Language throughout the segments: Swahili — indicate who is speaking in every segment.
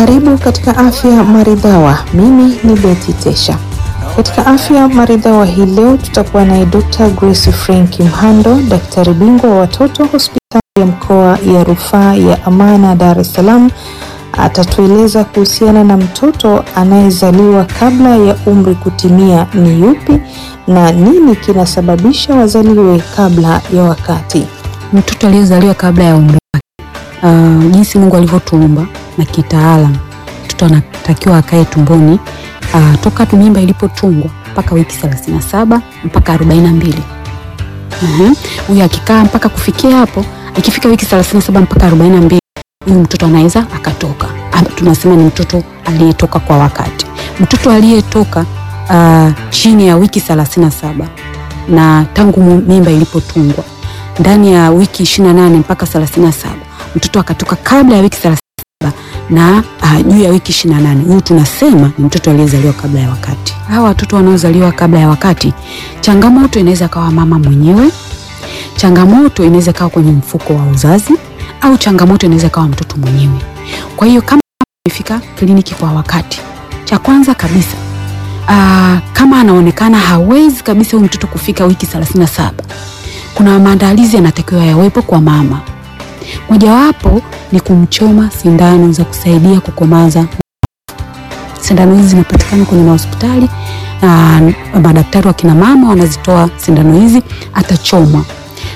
Speaker 1: Karibu katika afya maridhawa. Mimi ni Betty Tesha. Katika afya maridhawa hii leo tutakuwa naye Dr. Grace Frank Mhando, daktari bingwa wa watoto hospitali ya mkoa ya rufaa ya Amana Dar es Salaam. Atatueleza kuhusiana na mtoto anayezaliwa kabla ya umri kutimia ni yupi na nini kinasababisha wazaliwe kabla ya wakati.
Speaker 2: Mtoto aliyezaliwa kabla ya umri wake, uh, jinsi Mungu alivyotuumba na kitaalam, mtoto anatakiwa akae tumboni uh, toka tu mimba ilipotungwa mpaka wiki 37 mpaka 42. Huyu uh-huh. Akikaa mpaka kufikia hapo, ikifika wiki 37 mpaka 42, huyu mtoto anaweza akatoka. Tunasema ni mtoto aliyetoka kwa wakati. Mtoto aliyetoka uh, chini ya wiki 37 na tangu mimba ilipotungwa ndani ya wiki 28 mpaka 37, mtoto akatoka kabla ya wiki 37 na juu uh, ya wiki 28, huyu tunasema ni mtoto aliyezaliwa kabla ya wakati. Hawa watoto wanaozaliwa kabla ya wakati, changamoto inaweza kawa mama mwenyewe, changamoto inaweza kawa kwenye mfuko wa uzazi, au changamoto inaweza kawa mtoto mwenyewe. Kwa hiyo kama amefika kliniki kwa wakati, cha kwanza kabisa uh, kama anaonekana hawezi kabisa huyu mtoto kufika wiki 37 kuna maandalizi yanatakiwa yawepo kwa mama. Mojawapo ni kumchoma sindano za kusaidia kukomaza. Sindano hizi zinapatikana kwenye mahospitali na madaktari wa kina mama wanazitoa sindano hizi. Atachomwa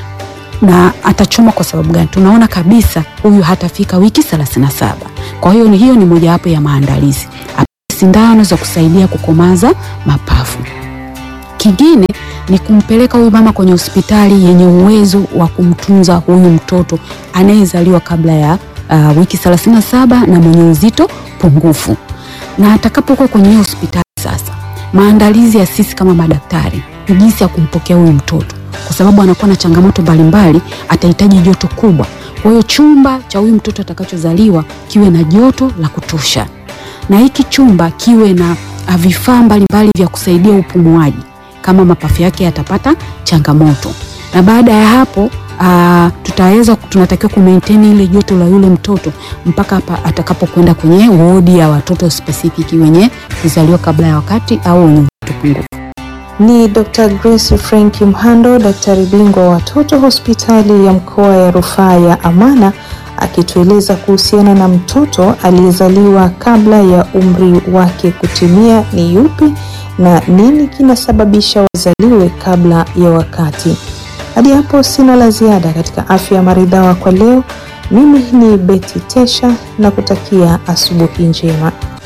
Speaker 2: na atachomwa kwa sababu gani? Tunaona kabisa huyu hatafika wiki 37. Kwa hiyo hiyo ni mojawapo ya maandalizi, sindano za kusaidia kukomaza mapafu. Kingine ni kumpeleka huyu mama kwenye hospitali yenye uwezo wa kumtunza huyu mtoto anayezaliwa kabla ya uh, wiki 37 na mwenye uzito pungufu. Na atakapokuwa kwenye hiyo hospitali sasa, maandalizi ya sisi kama madaktari ni jinsi ya kumpokea huyu mtoto, kwa sababu anakuwa na changamoto mbalimbali, atahitaji joto kubwa. Kwa hiyo chumba cha huyu mtoto atakachozaliwa kiwe na joto la kutosha, na hiki chumba kiwe na vifaa mbalimbali vya kusaidia upumuaji kama mapafu yake yatapata changamoto. Na baada ya hapo uh, tutaweza tunatakiwa ku maintain ile joto la yule mtoto mpaka hapa atakapokwenda kwenye wodi ya watoto specific wenye kuzaliwa kabla ya wakati au wenye uzito pungufu.
Speaker 1: Ni Dr. Grace Frank Mhando, daktari bingwa wa watoto hospitali ya mkoa ya rufaa ya Amana akitueleza kuhusiana na mtoto aliyezaliwa kabla ya umri wake kutimia ni yupi na nini kinasababisha wazaliwe kabla ya wakati. Hadi hapo sina la ziada katika afya maridhawa kwa leo. Mimi ni Betty Tesha na kutakia asubuhi njema.